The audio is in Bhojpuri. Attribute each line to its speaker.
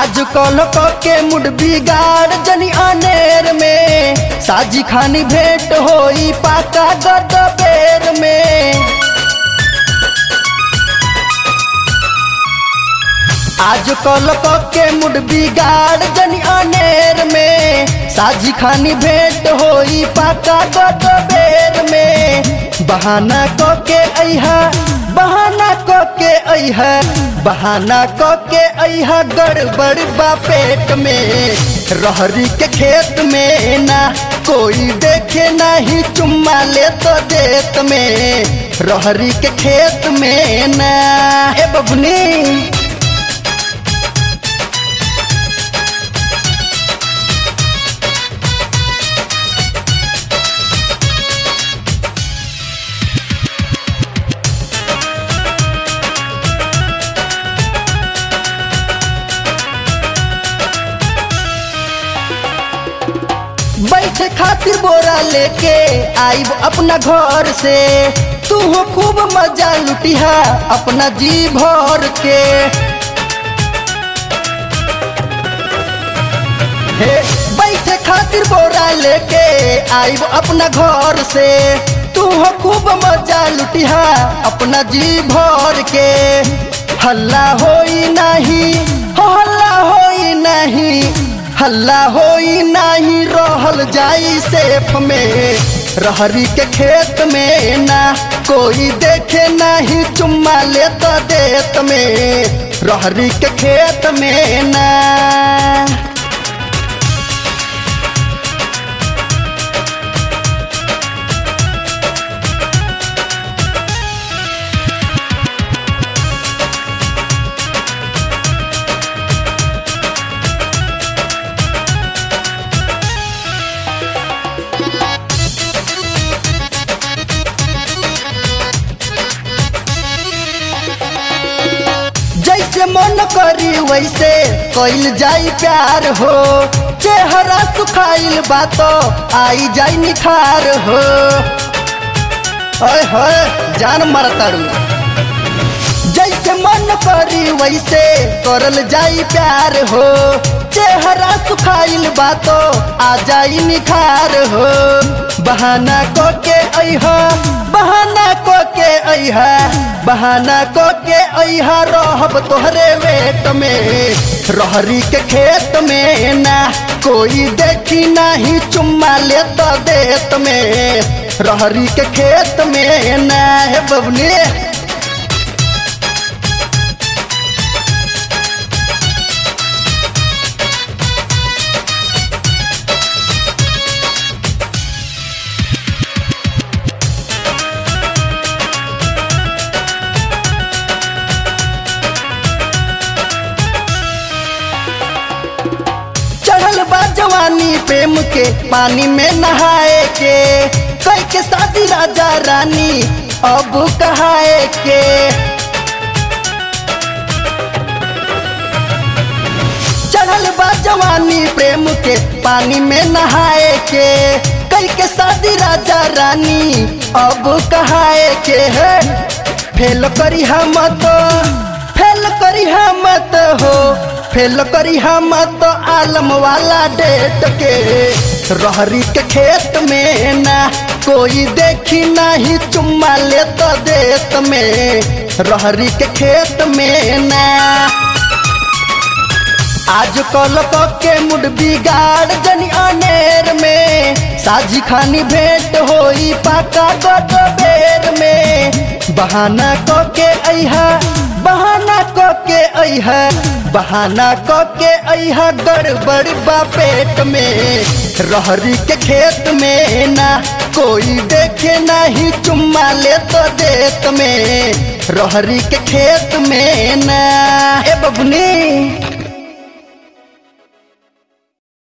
Speaker 1: आज कल के मुड बिगाड़ जनी अनेर में साजी खानी भेंट होई पाका गद बेर में आज कल के मुड बिगाड़ जनी अनेर में साजी खानी भेंट होई पाका गद बेर में बहाना क के अहा बहाना क के अहा बहाना क के अहा गड़बड़ बा पेट में रहरी के खेत में ना कोई देखे नहीं चुम्मा ले तो देत में रहरी के खेत में ना ए बबनी बैठे खातिर बोरा लेके आईब अपना घर से तू हो खूब मजा लुटिहा अपना जी भर के हे बैठे खातिर बोरा लेके आईब अपना घर से तू हो खूब मजा लुटिहा अपना जी भर के हल्ला होई नहीं हो हल्ला होई नहीं हल्ला होई नहीं रहल जाई सेफ में रहरी के खेत में ना कोई देखे नहीं चुम्मा ले तो देत में रहरी के खेत में ना जैसे मन करी वैसे कइल जाई प्यार हो चेहरा सुखाइल बात आई जाई निखार हो ओए होए जान मरताड़ू जैसे मन करी वैसे करल जाई प्यार हो चेहरा सुखाइल बातो आ जाई निखार हो बहाना को के अहा बहाना को के अहा बहाना को के अहा रहब तोहरे वेट में रहरी के खेत में ना कोई देखी नहीं चुम्मा ले तो देत में रहरी के खेत में ना है बबनी चढ़ल बा जवानी प्रेम के पानी में नहाए के कई के शादी राजा रानी अब कहाए के चढ़ल बा जवानी प्रेम के पानी में नहाए के कई के शादी राजा रानी अब कहाए के है फेल करी हम तो फेल करी हम तो हो फेल करी हम तो आलम वाला डेट के रहरी के खेत में ना कोई देखी नहीं चुम्मा ले तो देत में रहरी के खेत में ना आज कल के मुड बिगाड़ जनी अनेर में साजी खानी भेंट होई पाका गद बेर में बहाना क के अहा बहाना क के अहा बहाना क के अहा गड़बड़ बा पेट में रहरी के खेत में ना कोई देखे नहीं चुम्मा ले तो देत में रहरी के खेत में ना ए बबनी